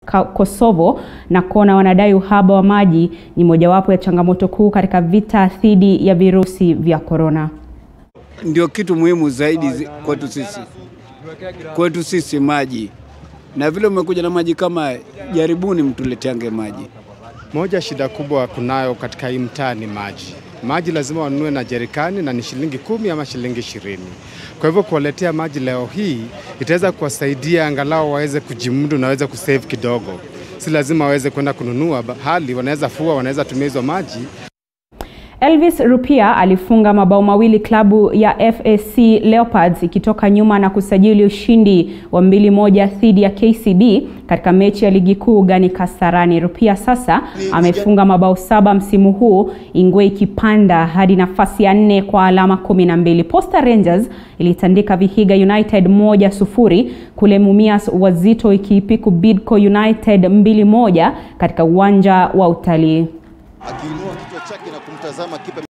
Kosovo na Kona wanadai uhaba wa maji ni mojawapo ya changamoto kuu katika vita dhidi ya virusi vya korona. Ndio kitu muhimu zaidi kwetu sisi, kwetu sisi maji, na vile umekuja na maji kama, jaribuni mtuleteange maji. Moja shida kubwa kunayo katika hii mtaa ni maji. Maji lazima wanunue na jerikani na ni shilingi kumi ama shilingi ishirini. Kwa hivyo kuwaletea maji leo hii itaweza kuwasaidia angalau waweze kujimudu na waweze kusave kidogo. Si lazima waweze kwenda kununua, hali wanaweza fua, wanaweza tumia hizo maji. Elvis Rupia alifunga mabao mawili klabu ya FAC Leopards ikitoka nyuma na kusajili ushindi wa mbili moja dhidi ya KCB katika mechi ya ligi kuu gani Kasarani. Rupia sasa amefunga mabao saba msimu huu, Ingwe ikipanda hadi nafasi ya nne kwa alama kumi na mbili. Posta Rangers ilitandika Vihiga United moja sufuri kule Mumias, Wazito ikiipiku Bidco United mbili moja katika uwanja wa utalii. Akiinua kichwa chake na kumtazama kipa